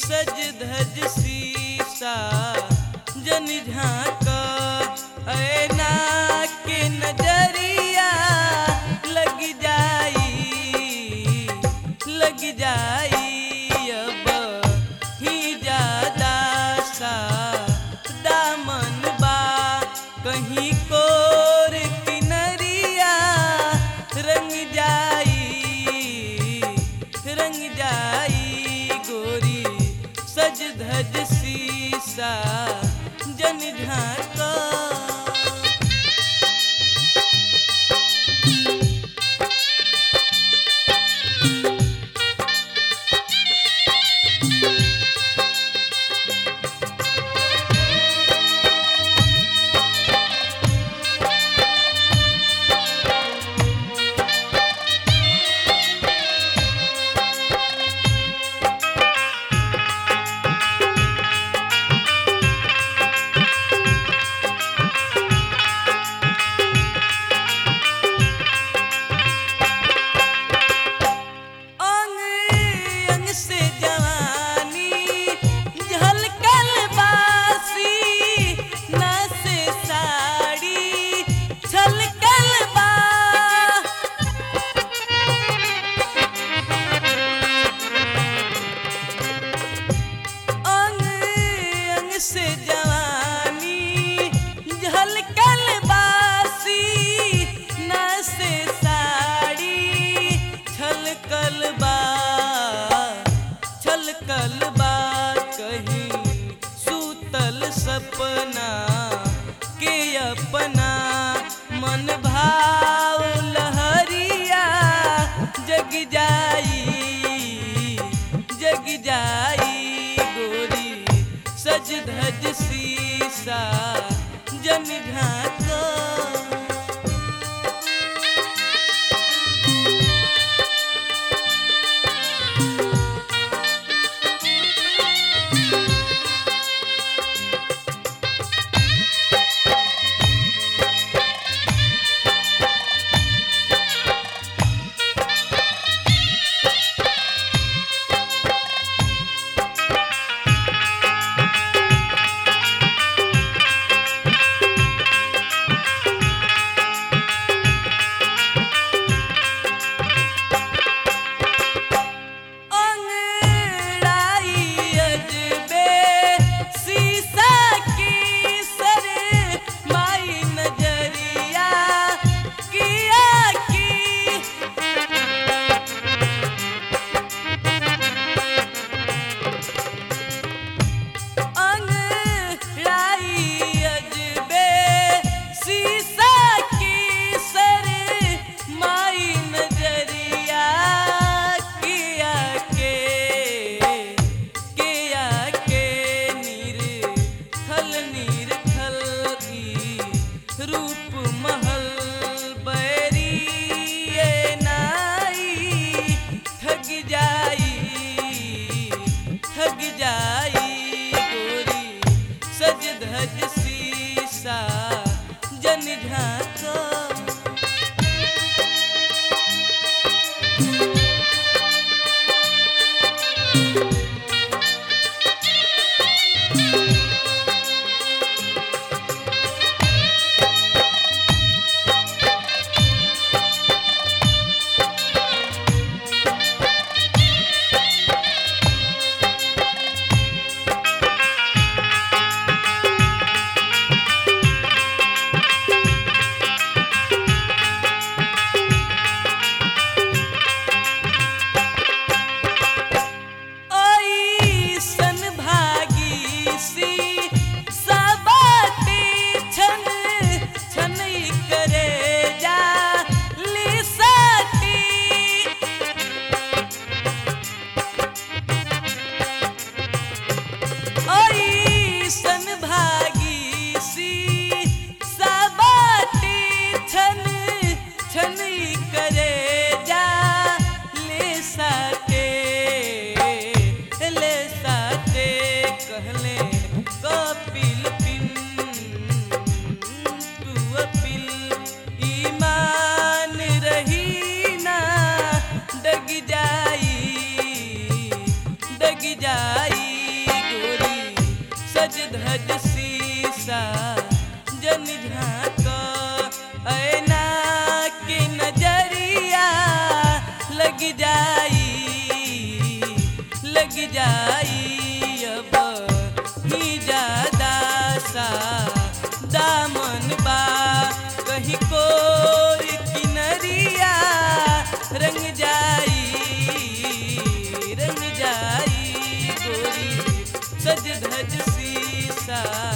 सज धज शीशा जन झांक ऐना के नजरिया लग जाई लग जाई अब ही ज्यादा सा दामन बा कहीं कोर किनरिया रंग जाई रंग जाई गोरी सज धज शीशा जन झांका अंग अंग से जवानी झलकल बासी ना से साड़ी छलकल बा अंग अंग से जवानी झलकल बासी ना से साड़ी छलकल बा छलकल बा कहीं सूतल सपना के अपना मन भाव लहरिया जग जाई जग जाई गोरी सज धज शीशा जन ढाका अंगड़ाई अजबे शीशा की सर माई नजरिया किया की अंगड़ाई अजबे शीशा की सर माई नजरिया किया के किया के नीर खल नीर खल की रूप महल बैरी ये नाई ठग जाई ठग जाई गोरी सज धज शीशा जन झांका ऐसन भागी सी सबाती छन छनई करे जा लिसाती ऐसन भागी सी सबाती छन छनई करे जा ले साते ले साते कहले कपिल पिन तू अपिल ईमान रही ना डग जाई डग जाई धज शीशा जन झांक ऐना के नजरिया लग जाई लग जाई अब ही ज्यादा सा दामन बा कहीं कोई किनरिया रंग जाई रंग जाई गोरी सज धज शीशा